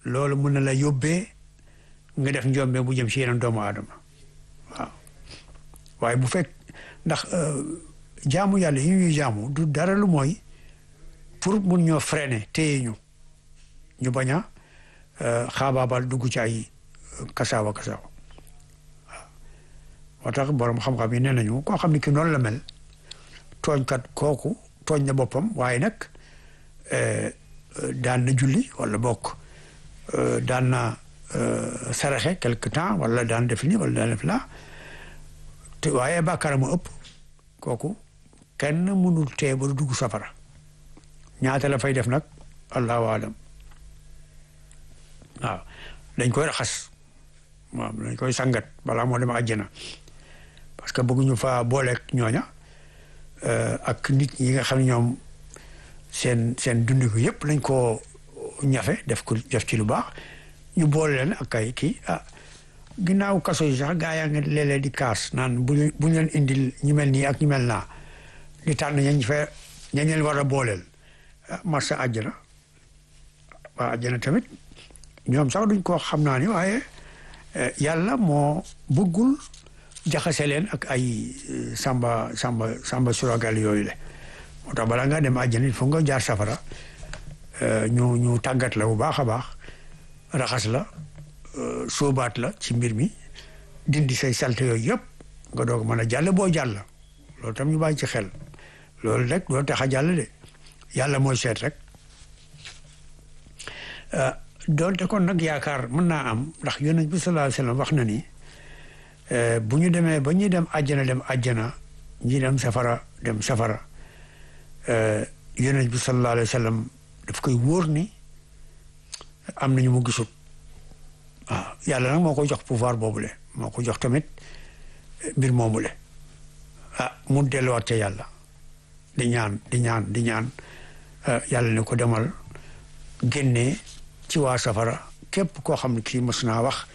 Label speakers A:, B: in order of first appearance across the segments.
A: loolu mun na la yóbbee nga def njombe bu jëm ci yeneen doomu aadama waaw waaye bu fekk ndax jaamu yàlla yi ñuy jaamu du dara lu mooy pour mun ñoo freiner téye ñu ñu bañ a xaabaabal dugg ci ay kasaawa kasaawa waaw moo tax borom xam-xam yi nee nañu koo xam ne ki noonu la mel tooñkat kooku tooñ na boppam waaye nag daan na julli wala bokk daan na saraxe quelque temps wala daan def ni wala daan def la te waaye bàkkaar mu ëpp kooku kenn mënul tee ba du dugg safara ñaata la fay def nag allahu alam waaw dañ koy raxas waaw dañ koy sangat balaa moo dem àjjana parce que bëgguñu fa booleeg ñooña ak nit ñi nga xam ne ñoom seen seen dund ko yëpp lañ koo ñafe def ko def ci lu baax ñu boole leen ak ay kii ah ginnaaw kaso yi sax gaa yaa ngi léeg-léeg di kaas naan bu bu ñu leen indil ñu mel nii ak ñu mel naa di tànn ñañ fa ñañ leen war a booleel marsa àjjana waa àjjana tamit ñoom sax duñ ko xam naa ni waaye yàlla moo bëggul jaxase leen ak ay samba samba samba suragal yooyu le moo tax balaa nga dem àjjana il faut nga jaar safara ñu ñu tàggat la bu baax a baax raxas la sóobaat la ci mbir mi dindi say salte yooyu yëpp nga doog mën a jàll boo jàll loolu tam ñu bàyyi ci xel loolu rek loolu tax a jàll de yàlla mooy seet rek doonte kon nag yaakaar mën naa am ndax yonent bi sallallahu alayhi wasallam wax na ni bu ñu demee ba ñuy dem àjjana dem àjjana ñi dem safara dem safara yonent bi sallallahu alayhi wasallam daf koy wóor ni am nañu mu gisut waaw yàlla nag moo ko jox pouvoir boobule moo ko jox tamit mbir moomule ah mu delluwaat ca yàlla di ñaan di ñaan di ñaan yàlla ne ko demal génnee ci waa safara képp koo xam ne kii mës naa wax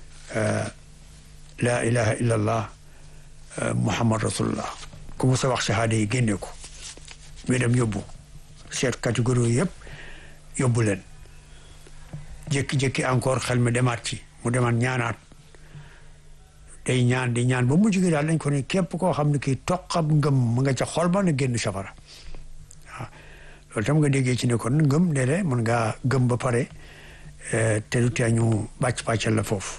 A: laa ilaha illa allah muhammad rasulullah ku mës a wax shahada yi génne ko ñu dem yóbbu seet catégorie yëpp yóbbu leen jékki-jékki encore xel mi demaat ci mu demaat ñaanaat day ñaan di ñaan ba mujj gi daal dañ ko ne képp koo xam ne kii toqab ngëm mu nga ca xol ba na génn safara waaw loolu tam nga déggee ci ne kon ngëm léeg-léeg mën ngaa gëm ba pare te du tee ñu bàcc bàccal la foofu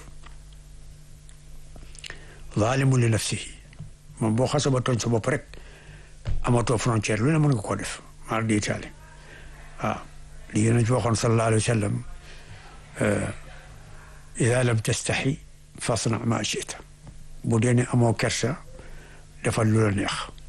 A: zaalimu li nafsihi moom boo xasa ba tooñ sa bopp rek amatoo frontière lu ne mën nga koo def maar di itaali waaw li yéen ci waxoon sallallahu alayhi wa sallam ida lam tastaxi fasna ma chita bu dee ne amoo kersa defal lu la neex